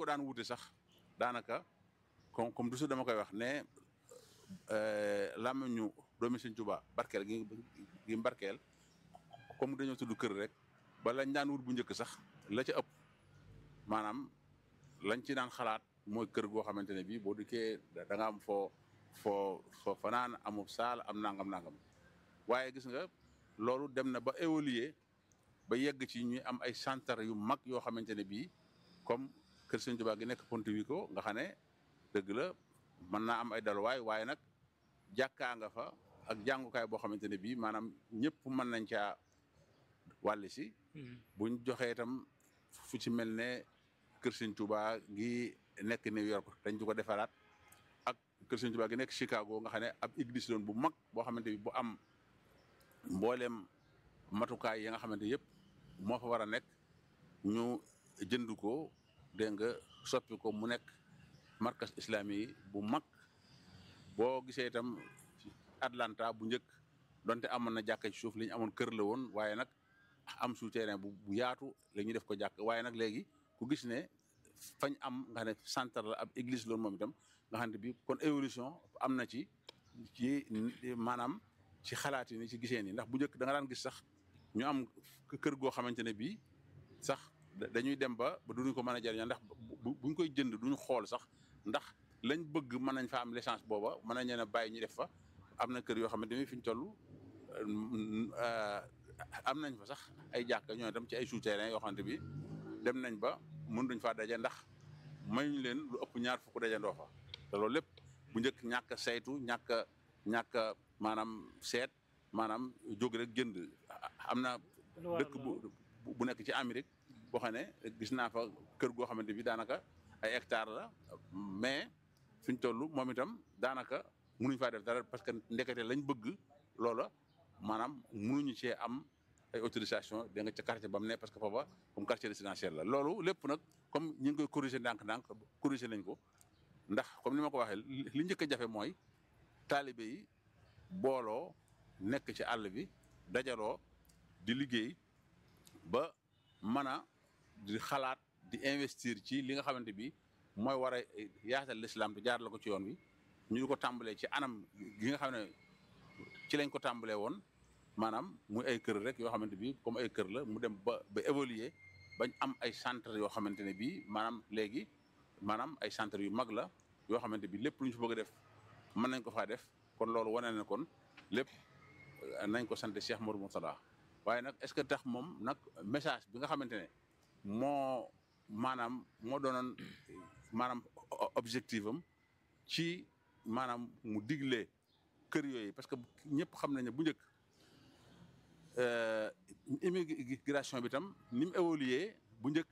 ko daan wute sax daanaka comme comme toujours dama koy wax ne làmmiñu doomi Sëñ Tuubaa barkeel gi gi barkeel comme dañoo tudd kër rek ba lañ daan wut bu njëkk sax la ca ëpp maanaam lañ ci daan xalaat mooy kër goo xamante ne bii boo dikkee da nga am foo foo foo fanaan amul saal am nangam nangam waaye gis nga loolu dem na ba évoluer ba yegg ci ñuy am ay centre yu mag yoo xamante ne bii comme kër Sëñ Tuubaa gi nekk Pontevico nga xam ne dëgg la mën naa am ay daluwaay waaye nag jàkkaa nga fa ak jàngukaay boo xamante ne bii maanaam ñëpp mën nañ caa wàlli si buñ joxee itam fu ci mel ne kër Sëñ Tuubaa gi nekk New York dañ ci ko defaraat ak kër Sëñ Tuubaa gi nekk Chicago nga xam ne ab église doon bu mag boo xamante bi bu am mbooleem matukaay yi nga xamante yëpp moo fa war a nekk ñu jënd ko dégg nga soppi ko mu nekk markas islami yi bu mag boo gisee itam Atlanta bu njëkk donte amoon na jàkka ci suuf li ñu amoon kër la woon waaye nag am souterrain bu bu yaatu la ñuy def ko jàkk waaye nag léegi ku gis ne fañ am nga xam ne centre la ab église loolu moom itam nga xam ne bi kon évolution am na ci ci maanaam ci xalaat yi ni ci gisee nii ndax bu njëkk da nga daan gis sax ñu am kër goo xamante ne bii sax dañuy dem ba ba duñu ko mën a jëriñoo ndax buñ koy jënd duñu xool sax ndax lañ bëgg mën nañ fa am licence booba mën nañ leen a bàyyi ñu def fa am na kër yoo xamante ne fi ñu toll am nañ fa sax ay jàkka ñoo dem ci ay souterrain yoo xamante bi dem nañ ba mën duñ faa daje ndax mayuñ leen lu ëpp ñaar fukk dajandoo fa te loolu lépp bu njëkk ñàkk a saytu ñàkk a ñàkk a maanaam seet maanaam jóg rek jënd am na dëkk bu bu nekk ci Amérique boo xam ne gis naa fa kër goo xamante bi daanaka ay hectare la mais fi ñu toll moom itam daanaka mënuñ faa def dara parce que ndekete lañ bëgg loola maanaam mënuñu cee am ay autorisation da nga ca quartier ba mu ne parce que foofa comme quartier résidentiel la loolu lépp nag comme ñu ngi koy corriger ndànk-ndànk corriger nañ ko ndax comme ni ma ko waxee li njëkk a jafe mooy taalibe yi booloo nekk ci àll bi dajaloo di liggéey ba mën a di xalaat di investir ci li nga xamante bi mooy war a yaatal l'islam te jaar la ko ci yoon wi ñu di ko tàmbalee ci anam gi nga xam ne ci lañ ko tàmbalee woon maanaam muy ay kër rek yoo xamante bi comme ay kër la mu dem ba ba évoluer bañ am ay centre yoo xamante ne bii maanaam léegi maanaam ay centre yu mag la yoo xamante bi lépp lu ñu fa bëgg a def mën nañ ko faa def kon loolu wane na kon lépp nañ ko sant Cheikh Modou Mourtada waaye nag est-ce que tax moom nag message bi nga xamante ne moo maanaam moo doonoon maanaam objectif am ci maanaam mu digle kër yooyu parce que ñëpp xam nañ ne bu njëkk immigration bi tam ni mu évolué bu njëkk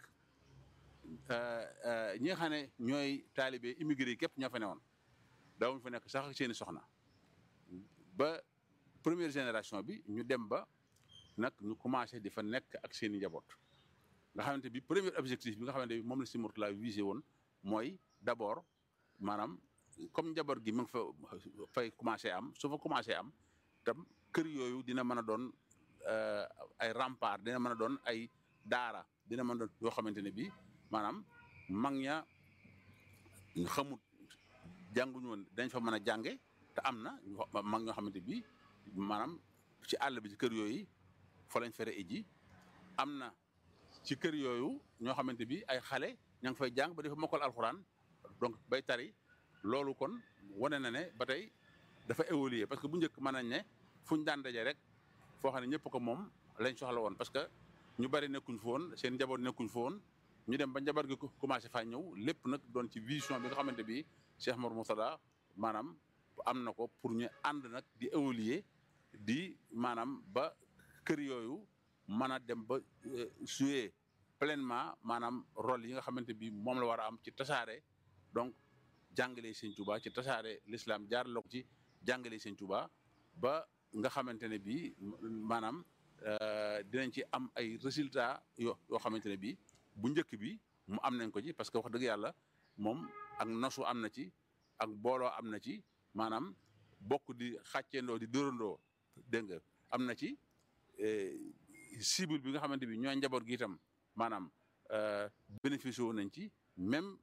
ñi nga xam ne ñooy taalibe immigré yi képp ñoo fa newoon daawuñu fa nekk sax seeni soxna ba première génération bi ñu dem ba nag ñu commencé di fa nekk ak seeni njaboot nga xamante bi premier objectif bi nga xamante bi moom la si Mourtala visé woon mooy d'abord maanaam comme njaboot gi mu ngi fa fay commencé am su fa commencé am tam kër yooyu dina mën a doon ay rempart dina mën a doon ay daara dina mën a doon yoo xamante ne bii maanaam mag ña xamut jànguñu woon dañ fa mën a jànge te am na mag ñoo xamante bi maanaam ci àll bi ci kër yooyu fa lañ fere iji am na ci kër yooyu ñoo xamante bi ay xale ña ngi fay jàng ba dafa mokkal alxuraan donc bay tari loolu kon wane na ne ba tey dafa évoluer parce que bu njëkk mën nañ ne fu ñu daan daje rek foo xam ne ñëpp ko moom lañ soxla woon parce que ñu bari nekkuñ fa woon seen njaboot nekkuñ fa woon ñu dem ba njaboot gi commencé faa ñëw lépp nag doon ci vision bi nga xamante bi Cheikh Mor Mourtada maanaam am na ko pour ñu ànd nag di évoluer di maanaam ba kër yooyu mën a dem ba jouer pleinement maanaam rôle yi nga xamante bi moom la war a am ci tasaare donc jàngale Sëñ Tuubaa ci tasaare l'islam jaar la ko ci jàngale Sëñ Tuubaa ba nga xamante ne bii maanaam dinañ ci am ay résultats yoo yoo xamante ne bii bu njëkk bi mu am nañ ko ci parce que wax dëgg yàlla moom ak nosu am na ci ak booloo am na ci maanaam bokk di xàcceendoo di dóorandoo dégg nga am na ci cible bi nga xamante bi ñooy njaboot gi itam maanaam bénéficié wu nañ ci même